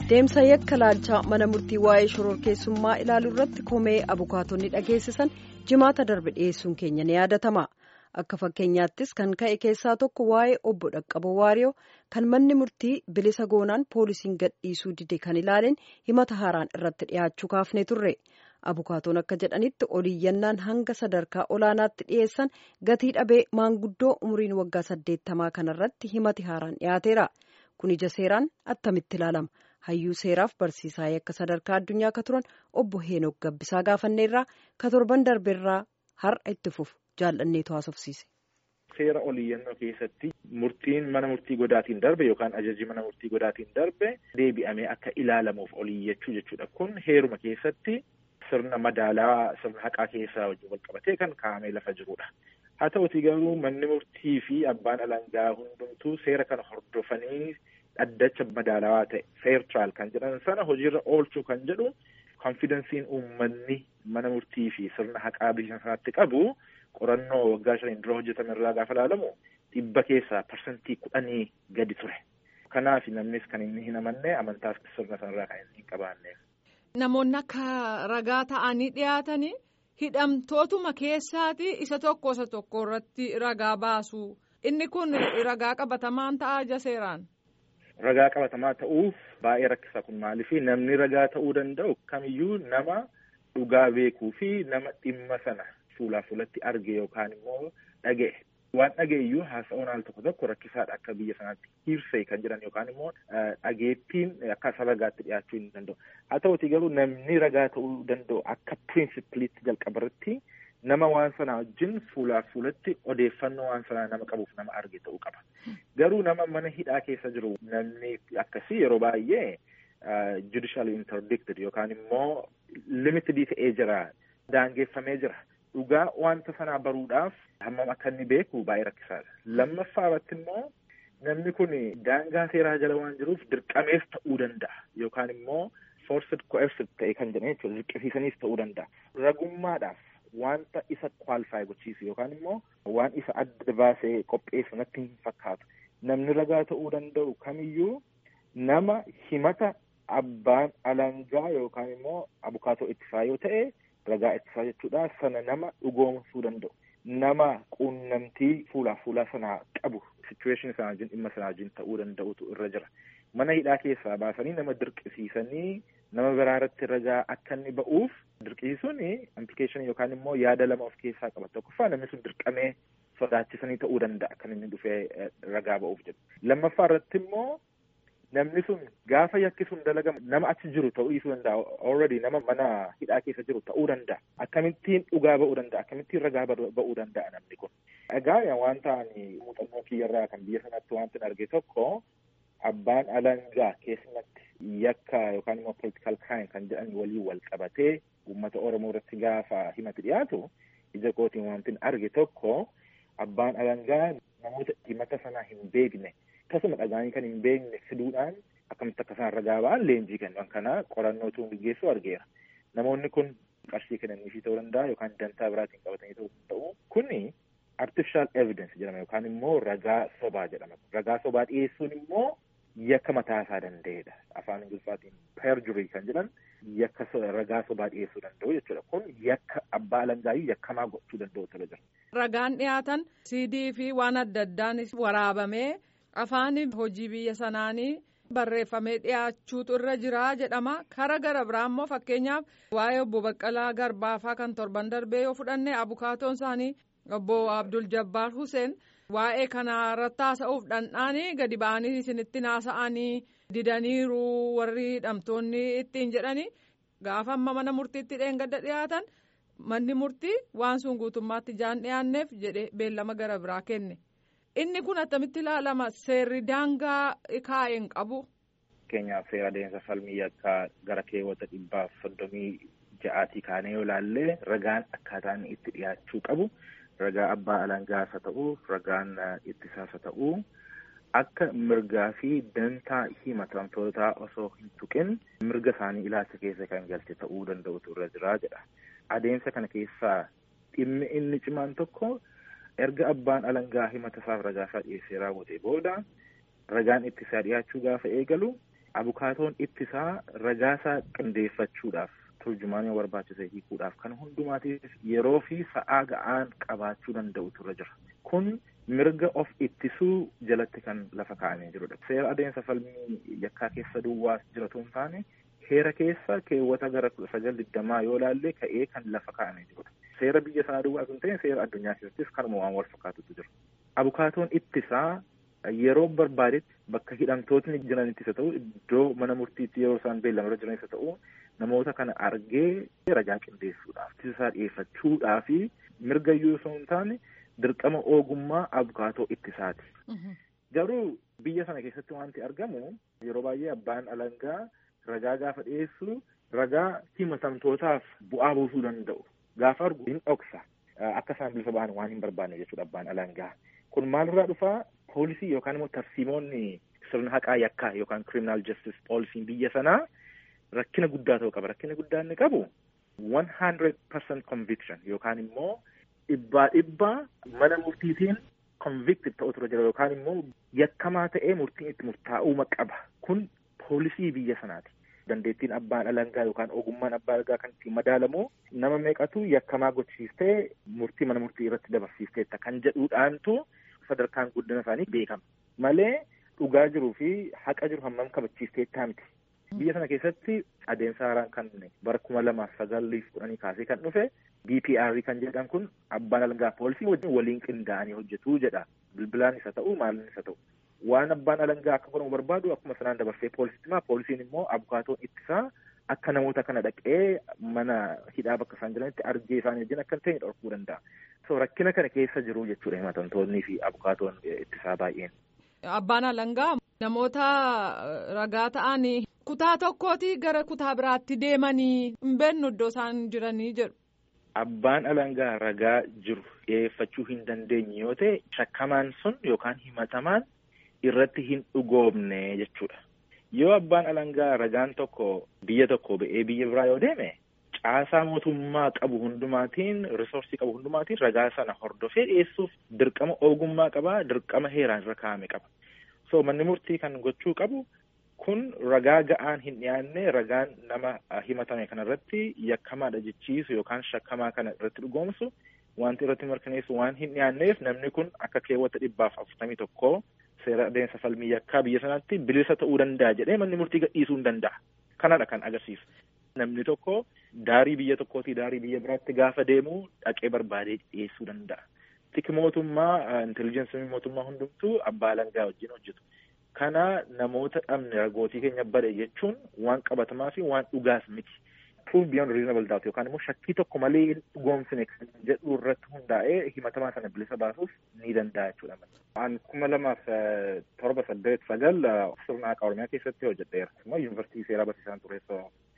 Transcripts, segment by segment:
deemsa yakka laalchaa mana murtii waa'ee shororkeessummaa ilaaluu irratti komee abukaatonni dhageessisan jimaata darbe dhiyeessuun keenya ni yaadatama akka fakkeenyaattis kan ka'e keessaa tokko waa'ee obbo dhaqqaboo waariyoo kan manni murtii bilisa goonaan poolisiin gadhiisuu dide kan ilaaleen himata haaraan irratti dhiyaachuu kaafne turre abukaatoon akka jedhanitti oliiyyannaan hanga sadarkaa olaanaatti dhiyeessan gatii dhabee maanguddoo umriin waggaa saddeettamaa kanarratti himati haaraan dhiyaateera kun ija seeraan attamitti ilaalama. hayyuu seeraaf barsiisaa yakka sadarkaa addunyaa akka turan obbo Heenok Gabbisaa gaafanneerraa ka torban darbeerraa har'a itti fufu jaallanneetu haasofsiise. Seera oliiyyannoo keessatti murtiin mana murtii godaatiin darbe yookaan ajajii mana murtii godaatiin darbe deebi'amee akka ilaalamuuf oliiyyachuu jechuudha. Kun heeruma keessatti sirna madaalaa sirna haqaa keessaa wajjin wal qabatee kan kaa'amee lafa jirudha. Haa ta'utii garuu manni murtii fi abbaan alangaa hundumtuu seera kana hordofanii dhaddacha madaalawaa ta'e fair trial kan jedhan sana hojiirra oolchuu kan jedhu konfidensiin uummanni mana murtii fi sirna haqaa biyya sanaatti qabu qorannoo waggaa shaniin dura hojjetame irraa gaafa ilaalamu dhibba keessaa parsantii kudhanii gadi ture. Kanaaf namnis kan inni hin amanne amantaas sirna sanarraa kan inni hin qabaanneef. Namoonni akka ragaa ta'anii dhiyaatanii hidhamtootuma keessaati isa tokko isa tokko irratti ragaa baasu. Inni kun ragaa qabatamaan ta'a ija seeraan. Ragaa qabatamaa ta'uuf baay'ee rakkisaa kun maaliif namni ragaa ta'uu danda'u kamiyyuu nama dhugaa beekuu fi nama dhimma sana fuulaa fuulatti arge yookaan immoo dhaga'e. Waan dhaga'eyyuu haasa'uun al tokko tokko rakkisaadha akka biyya sanaatti hirsee kan jedhan yookaan immoo dhageettiin akka isa ragaatti dhiyaachuu hin danda'u. Haa ta'uti garuu namni ragaa ta'uu danda'u akka pirinsipiliitti jalqabarratti nama waan sanaa wajjin fuulaa fuulatti odeeffannoo waan sanaa nama qabuuf nama arge ta'uu qaba. Garuu nama mana hidhaa keessa jiru namni akkasii yeroo baay'ee judicial interdicted yookaan immoo limited ta'ee jira daangeffamee jira. Dhugaa wanta sanaa baruudhaaf hammam akka inni beeku baay'ee rakkisaadha. Lammaffaa irratti immoo namni kun daangaa seeraa jala waan jiruuf dirqamees ta'uu danda'a yookaan immoo forced coerced ta'e kan jedhan jechuudha dirqisiisaniis ta'uu danda'a. Ragummaadhaaf wanta isa kwaalifaayi gochiisu yookaan immoo waan isa adda baasee qopheessu natti hin fakkaatu. Namni ragaa ta'uu danda'u kamiyyuu nama himata abbaan alangaa yookaan immoo abukaatoo ittisaa yoo ta'e ragaa ittisaa jechuudha sana nama dhugoomsuu danda'u. Nama quunnamtii fuulaa fuulaa sanaa qabu situation sanaa wajjin dhimma sanaa wajjin ta'uu danda'utu irra jira. Mana hidhaa keessaa baasanii nama dirqisiisanii nama biraa irratti ragaa akka inni ba'uuf dirqisiisuun implikeeshinii yookaan immoo yaada lama of keessaa qaba. Tokkoffaa namni sun dirqamee sodaachisanii ta'uu danda'a kan inni dhufee ragaa ba'uuf jedhu. Lammaffaa irratti immoo namni sun gaafa yakki sun dalagamu nama achi jiru ta'uu dhiisuu danda'a. Already nama mana hidhaa keessa jiru ta'uu danda'a. Akkamittiin dhugaa ba'uu danda'a? Akkamittiin ragaa ba'uu danda'a namni kun? Egaa wanta ani muuxannoo kiyyarraa kan biyya sanatti wanti arge tokko abbaan alangaa keessumatti yakka yookaan immoo political crime kan jedhan waliin wal qabatee uummata Oromoo irratti gaafa himati dhiyaatu ija kootiin wanti arge tokko abbaan alangaa namoota himata sanaa hin beekne akkasuma dhagaanii kan hin beekne fiduudhaan akkamitti akka isaan ragaa ba'an leenjii kennan kana qorannootu gaggeessu argeera. Namoonni kun qarshii kennaniifii ta'uu danda'a yookaan dantaa biraatiin qabatanii ta'uu danda'u. Kuni artificial evidence jedhama yookaan immoo ragaa sobaa jedhama. Ragaa sobaa dhiyeessuun immoo yakka mataa isaa danda'edha. Afaan Ingiliffaatiin perjury kan jedhan yakka ragaa sobaa dhiyeessuu danda'u jechuudha. Kun yakka abbaa alangaayyuu yakkamaa gochuu danda'u ture jira. Ragaan dhiyaatan CD fi waan adda addaan waraabamee afaan hojii biyya sanaanii barreeffamee dhiyaachuutu irra jira jedhama. Kara gara biraa immoo fakkeenyaaf waa'ee obbo Baqqalaa Garbaafaa kan torban darbee yoo fudhanne abukaatoon isaanii obbo Abdul Jabbaar Hussein. Waa'ee kana irratti haasa'uuf dhandhaanii gadi ba'anii isinitti naasa'anii didaniiru warri hidhamtoonni ittiin jedhanii gaafa amma mana murtiitti dheengadda dhiyaatan manni murtii waan sun guutummaatti jaan dhiyaanneef jedhe beellama gara biraa kenne. Inni kun attamitti ilaalama seerri daangaa kaa'een qabu. Fakkeenyaaf seera adeemsa falmii akka gara keewwata dhibbaaf soddomii ja'aatii kaanee yoo ilaalle ragaan akkaataan itti dhiyaachuu qabu. ragaa abbaa alangaasa ta'uu ragaan ittisaasa ta'uu akka mirgaa fi dantaa himatamtootaa osoo hin tuqin mirga isaanii ilaalcha keessa kan galche ta'uu danda'utu irra jira jedha. Adeemsa kana keessaa dhimmi inni cimaan tokko erga abbaan alangaa himata isaaf ragaa isaa dhiyeessee raawwate booda ragaan ittisaa dhiyaachuu gaafa eegalu abukaatoon ittisaa ragaasaa qindeeffachuudhaaf turjumaan yoo barbaachise hiikuudhaaf kan hundumaatiif yeroo fi sa'aa ga'aan qabaachuu danda'utu irra jira. Kun mirga of ittisuu jalatti kan lafa kaa'amee jirudha. Seera adeemsa falmii yakkaa keessa duwwaas jiratu hin taane heera keessa keewwata gara kudha sagal digdamaa yoo laalle ka'ee kan lafa kaa'amee jirudha. Seera biyya sanaa duwwaas hin ta'in seera addunyaa keessattis kanuma waan wal fakkaatutu jira. Abukaatoon ittisaa yeroo barbaadetti bakka hidhamtootni jiranittis haa ta'u iddoo mana murtiitti yeroo isaan beellamarra jiranis haa ta'u namoota kana argee ragaa qindeessuudhaaf ittisaa dhiyeeffachuudhaa fi mirga iyyuu osoo hin taane dirqama ogummaa abukaatoo ittisaati. Garuu biyya sana keessatti wanti argamu yeroo baay'ee abbaan alangaa ragaa gaafa dhiyeessu ragaa himatamtootaaf bu'aa buusuu danda'u. Gaafa argu hin dhoksa. Akka isaan bilisa ba'an waan hin barbaanne jechuudha abbaan alangaa. Kun maalirraa dhufaa poolisii yookaan immoo tarsiimoonni sirna haqaa yakkaa yookaan criminal justice poolisiin biyya sanaa rakkina guddaa ta'uu qaba. Rakkina guddaa inni qabu one hundred percent conviction yookaan immoo dhibbaa dhibbaa mana murtiitiin convicted ta'utu irra jira yookaan immoo yakkamaa ta'ee murtiin itti murtaa'uu qaba. Kun poolisii biyya sanaati. Dandeettiin abbaan alangaa yookaan ogummaan abbaa alangaa kan ittiin madaalamu nama meeqatu yakkamaa gochisiistee murtii mana murtii irratti dabarsiisteetta kan jedhuudhaantu sadarkaan guddina isaanii beekama. Malee dhugaa jiruu fi haqa jiru hammam kabachiisteettaa miti. Biyya sana keessatti adeemsa haaraan kan bara kuma lamaaf sagaliif kudhanii kaasee kan dhufe BPR kan jedhan kun abbaan alangaa poolisii wajjin waliin qindaa'anii hojjetuu jedha. Bilbilaan isa ta'u maalin isa ta'u. Waan abbaan alangaa akka godhamu barbaadu akkuma sanaan dabarsee poolisitti himaa poolisiin immoo abukaatoon ittisaa akka namoota kana dhaqee mana hidhaa bakka isaan jiranitti argee isaanii wajjin akka hin ta'e dhorkuu danda'a. So rakkina kana keessa jiru jechuudha himatamtoonnii fi abukaatoon ittisaa baay'een. Abbaan alangaa namoota ragaa ta'an kutaa tokkooti gara kutaa biraatti deemanii hin beeknu iddoo isaan jiranii jedhu. Abbaan alangaa ragaa jiru dhiyeeffachuu hin dandeenye yoo ta'e shakkamaan sun yookaan himatamaan irratti hin dhugoomne jechuudha. Yoo abbaan alangaa ragaan tokko biyya tokko ba'ee biyya biraa yoo deeme caasaa mootummaa qabu hundumaatiin risoorsii qabu hundumaatiin ragaa sana hordofee dhiyeessuuf dirqama ogummaa qaba dirqama heeraan irra kaa'ame qaba. So manni murtii kan gochuu qabu kun ragaa ga'aan hin dhiyaanne ragaan nama himatame kanarratti yakkamaadha jechiisu yookaan shakkamaa kana irratti dhugoomsu wanti irratti mirkaneessu waan hin dhiyaanneef namni kun akka keewwata dhibbaaf afurtamii tokkoo seera adeemsa falmii yakkaa biyya sanatti bilisa ta'uu danda'a jedhee manni murtii gadhiisuu hin danda'a. Kanadha kan agarsiisu. Namni tokko daarii biyya tokkootii daarii biyya biraatti gaafa deemu dhaqee barbaadee dhiyeessuu danda'a. Tiki mootummaa intelijensiin mootummaa hundumtuu abbaa alangaa wajjin hojjetu. Kana namoota dhabne ragootii keenya bade jechuun waan qabatamaa fi waan dhugaas miti. Proof beyond reasonable doubt yookaan immoo shakkii tokko malee hin dhugoomsine kan jedhu irratti hundaa'ee himatamaa sana bilisa baasuuf ni danda'a jechuudha. An kuma lamaaf torba saddeet sagal sirna haqaa Oromiyaa keessatti hojjedheera. Immoo yuunivarsiitii seeraa barsiisaan tureessoo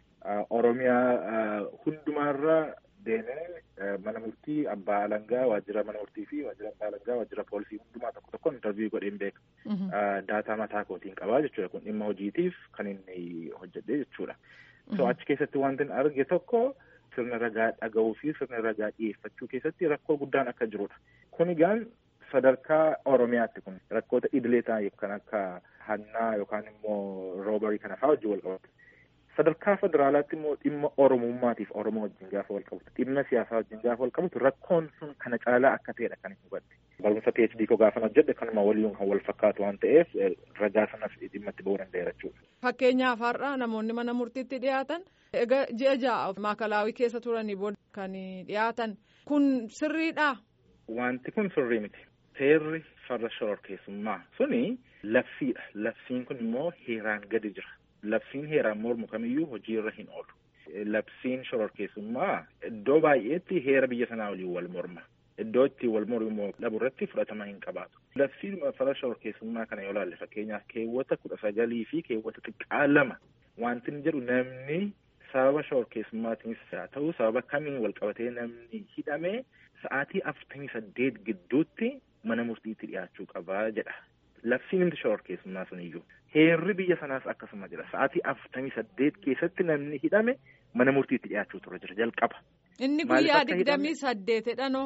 Oromiyaa hundumaarra deemee mana murtii abbaa alangaa waajjira mana murtii fi waajjira abbaa alangaa waajjira poolisii hundumaa tokko tokko intarviiyuu godheen beeka. Daataa mataa kootiin qabaa jechuudha kun dhimma hojiitiif kan inni hojjedhe jechuudha. So achi keessatti wanti arge tokko sirna ragaa dhaga'uu fi sirna ragaa dhiyeeffachuu keessatti rakkoo guddaan akka jirudha. Kun egaan sadarkaa Oromiyaatti kun rakkoota idilee ta'an kan akka hannaa yookaan immoo roobarii kana fa'aa wajjin wal qabatu. Sadarkaa federaalaatti immoo dhimma Oromummaatiif Oromoo wajjin gaafa wal qabatu dhimma siyaasaa wajjin gaafa wal qabatu rakkoon sun kana caalaa akka ta'edha kan hubadhe. Barumsa PhD koo gaafa hojjedhe kanuma waliin kan wal fakkaatu waan ta'eef ragaa sanas dhimma itti ba'uu danda'eera jechuudha. Fakkeenyaaf har'a namoonni mana murtiitti dhiyaatan egaa ji'a ja'a maakalaawii keessa turanii booda kan dhiyaatan kun sirriidhaa? Wanti kun sirrii miti. Seerri farra shororkeessummaa suni labsiidha. Labsiin kun immoo heeraan gadi jira. Labsiin heeraan mormu kamiyyuu hojiirra hin oolu. Labsiin shororkeessummaa iddoo baay'eetti heera biyya sanaa waliin wal morma. Iddoo itti wal mormu dhabu irratti fudhatama hin qabaatu. Labsiin farra shororkeessummaa kana yoo ilaalle fakkeenyaaf keewwata kudha sagalii fi keewwata xiqqaa lama wanti inni jedhu namni sababa shororkeessummaatiinis haa ta'u sababa kamiin wal qabatee namni hidhamee sa'aatii afurtamii saddeet gidduutti mana murtiitti dhiyaachuu qabaa jedha. Labsiin inni shororkeessummaa sun iyyuu. Heerri biyya sanaas akkasuma jira. Sa'aatii afurtamii saddeet keessatti namni hidhame mana murtiitti dhiyaachuu tura jira jalqaba. Inni guyyaa digdamii saddeetidha noo.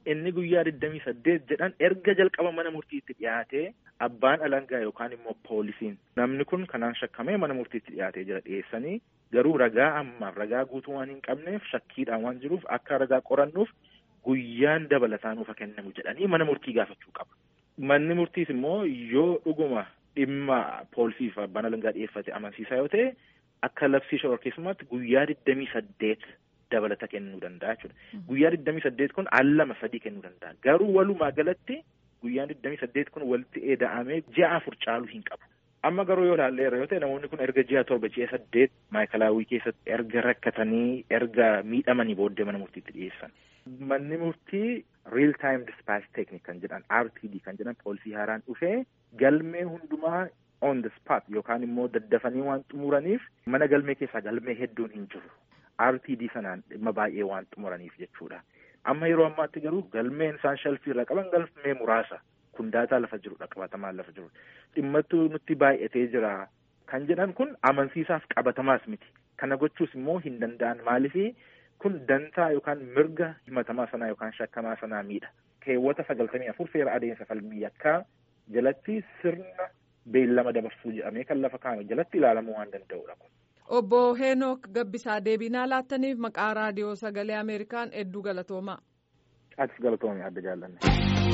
inni guyyaa digdamii saddeet jedhan erga jalqaba mana murtiitti dhiyaatee abbaan alangaa yookaan immoo poolisiin namni kun kanaan shakkamee mana murtiitti dhiyaatee jira dhiyeessanii garuu ragaa ammaaf ragaa guutuu waan hin qabneef shakkiidhaan waan jiruuf akka ragaa qorannuuf guyyaan dabalataa nuuf kennamu jedhanii mana murtii gaafachuu qaba. Manni murtiis immoo yoo dhuguma dhimma poolisiif abbaan alangaa dhiyeeffate amansiisaa yoo ta'e akka labsii shororkeessummaatti guyyaa digdamii saddeet dabalata kennuu danda'a jechuudha. Guyyaa digdamii saddeet kun al lama sadii kennuu danda'a. Garuu walumaa galatti guyyaan digdamii saddeet kun walitti eeda'amee ji'a afur caaluu hin qabu. Amma garuu yoo ilaalleerra yoo ta'e namoonni kun erga ji'a torba ji'a saddeet maayikalaawwii keessatti erga rakkatanii erga miidhamanii booddee mana murtiitti dhiyeessan. Manni murtii real time dispatch technique kan jedhan RTD kan jedhan poolisii haaraan dhufee galmee hundumaa on the spot yookaan immoo daddafanii waan xumuraniif mana galmee keessaa galmee hedduun hin jiru. RTD sanaan dhimma baay'ee waan xumuraniif jechuudha. Amma yeroo ammaatti garuu galmeen isaan shalfii irra qaban galmee muraasa. Kun daataa lafa jirudha qabatamaan lafa jiru. Dhimmattuu nutti baay'atee jira. Kan jedhan kun amansiisaaf qabatamaas miti. Kana gochuus immoo hin danda'an maalifi kun dantaa yookaan mirga himatamaa sanaa yookaan shakkamaa sanaa miidha. Keewwata sagaltamii afur seera adeemsa falmii yakkaa jalatti sirna beellama dabarsuu jedhamee kan lafa kaa'ame jalatti ilaalamuu waan danda'udha kun. Obbo Heenok Gabbisaa deebinaa laattaniif maqaa raadiyoo sagalee Ameerikaan hedduu galatoomaa. Atis galatoomii adda jaallanne.